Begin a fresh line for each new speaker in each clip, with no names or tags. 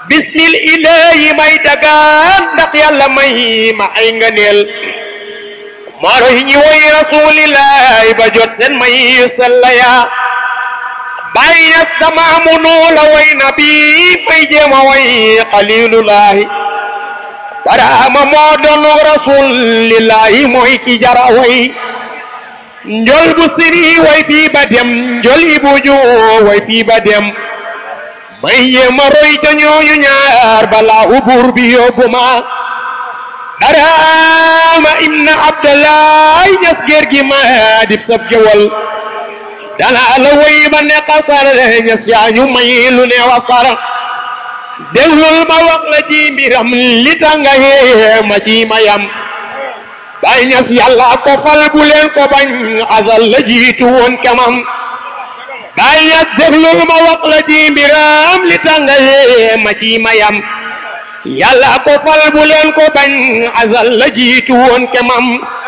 bismil ilaahi may dagaan ndax yàlla may ma ay ngëneel maro yi ñi woy rasulillahi ba jot seen may sella yaa bàyyi na sama munu la way na bi may jéema way xalilullahi baraama moo doonu rasulillahi mooy ki jara way njol bu siri way fii ba dem njol ibuju way fii ba dem may jéema roy ca ñooñu ñaar balaa ubur bi yóbbu ma baraama ibna abdallahi ñas géer gi ma dib sab jëwal danaa la woy ba ne xasar ñas yaa ñu may lu ne wasara déglul ma wax la ci mbiram li tanga yee ma ci mayam bay ñas yàlla ko fal bu leen ko bañ asal la jiitu woon kamam bay ñas déglul ma wax la ci mbiram li tanga yee ma ci mayam yàlla ko fal bu leen ko bañ asal la jiitu woon kamam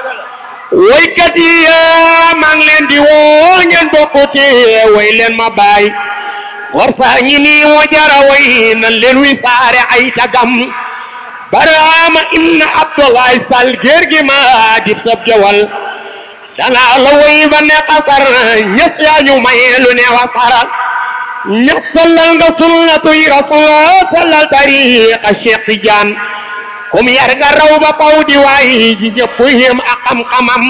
woykat yi maa ngi leen di woo ngeen bokkute woy leen ma baay war saa ñi nii moo jara way nan leen wi saare ay tagam baraama inna abdoulaye sall géer gi ma dib sab jawal danaa la woy ba ne xasar ñes yaa ñu maye lu ne wasara ñes sallal nga sunnatuy rasul sallal tariqa cheikh tidiane kum yar nga raw ba faw di waay ji ñëpp yem ak xam-xamam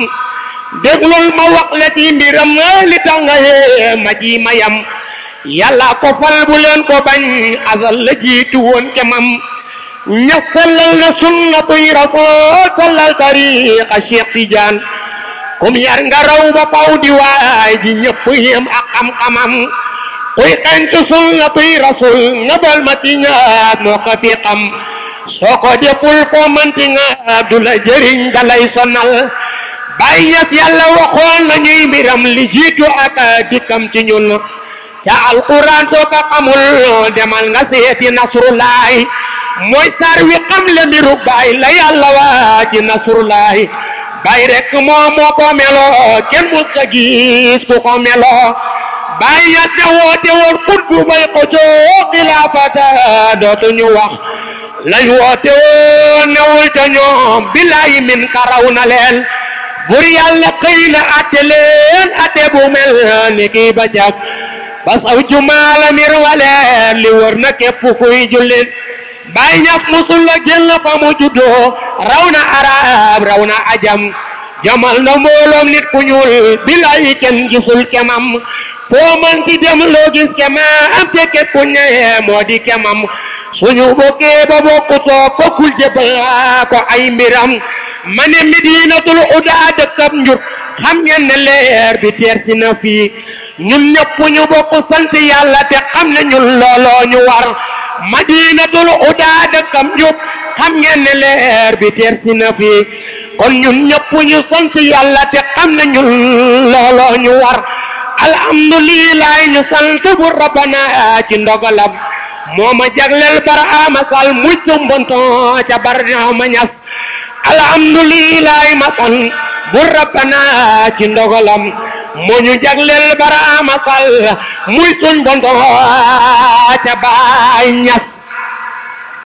déglul ma wax la ci mbiram li tax nga yee ma ji mayam yàlla ko fal bu leen ko bañ asal la jiitu woon kemam ña sellal na sunnatuy rasul sallal tariqa Cheikh Tidiane kum yar nga raw ba faw di waay ji ñëpp yem ak xam-xamam kuy xentu sunnatuy rasul nga bal ma ti ñaat moo ko fi xam soo ko deful foo manti nga du la jëriñ dalay sonal bàyyi ñas yàlla waxoon nañuy mbiram li jiitu ak dikkam ci ñun ca alquran soo ko xamul demal nga seeti nasrullahi mooy sar wi xam le mbiru baay la yàlla waa ci nasrullahi baay rek moo moo ko meloo kenn mus ka gis ku ko meloo baay ñas ne woote woon xut bu bay ko joo xilaafata dootuñu wax lañ woote woon newul ca ñoom billahi min karaw na leen bur yàlla xëy na atte leen atte bu mel ni kii ba jag basaw jumaala mir waleen li wër na képp kuy jullit bay ñaf musul la génn fa mu juddoo raw na arab raw na ajam jamal na mbooloom nit ku ñuul billahi kenn gisul kemam foo man ci dem loo gis kemam te képp ku ñëwee moo di kemam suñu bokkee ba bokku soo kokkul jëbal ko ay mbiram ma ne Medinatul Huda dëkkab njur xam ngeen ne leer bi teer si na fii ñun ñëpp ñu bokk sant yàlla te xam ne ñun looloo ñu war Madinatul Huda dëkkab njur xam ngeen ne leer bi teer si na fii kon ñun ñëpp ñu sant yàlla te xam ne ñun looloo ñu war alhamdulillah ñu sant bu rabbana ci ndogalam moo ma jagleel baraama sal mucc mbonton ca barnaama ñas alhamdulillah ma san bu rabbana ci ndogalam moo ñu jagleel baraama sal muy suñ bonton ca baay ñas